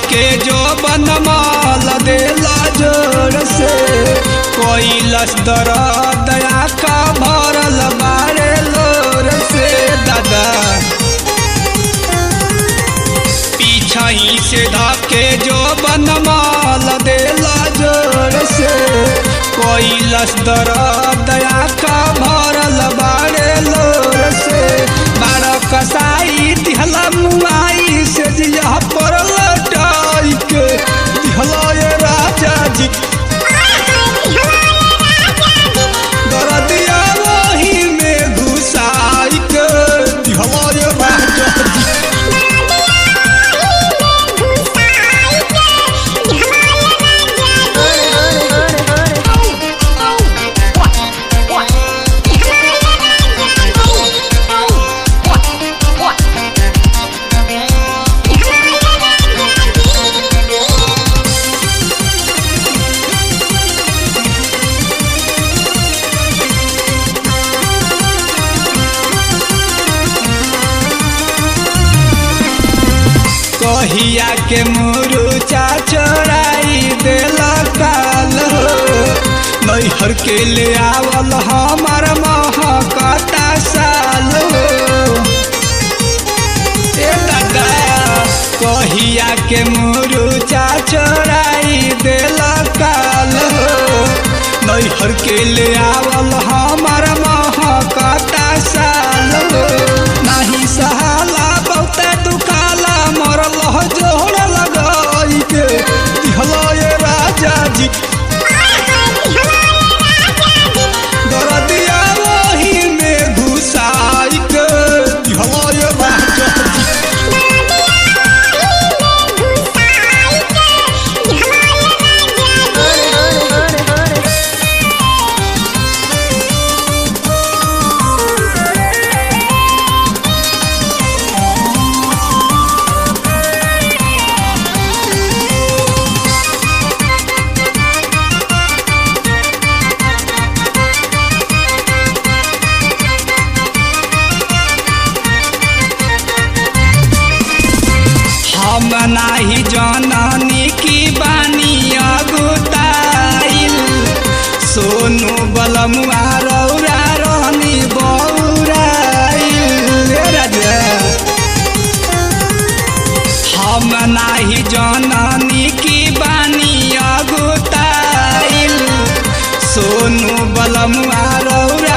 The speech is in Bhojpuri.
धके जो बनमाल देला जोर से कोइलस दर्द आका भरल बारे लोर से दादा पीछही से धके जो बनमाल देला जोर से कोइलस दर्द आका भरल बारे लोर से बार कसाई दिहला मुआई से जिया पर लटाई के दिहला ये राजा जी दरदिया वही में घुसाई के दिहला ये राजा जी कहिया के मुरुचा चोराई देला काल हो नैहर के ले आवल हमार महकता साल हो ए दादा कहिया के मुरुचा चोराई देला काल हो नैहर के ले आवल हमार महकता साल हो नाही सहाला बहुते दुखाला मरल हो जोड़ लगाई के दिहला ये राजा जी दरदिया वही में घुसाई के दिहला ये राजा जी हम नाही जननी की बानी अगुताइल सोनू बलमुआ रौरा रहनी बौराइल ए राजा हम नाही जननी की बानी अगुताइल सोनू बलमुआ रौरा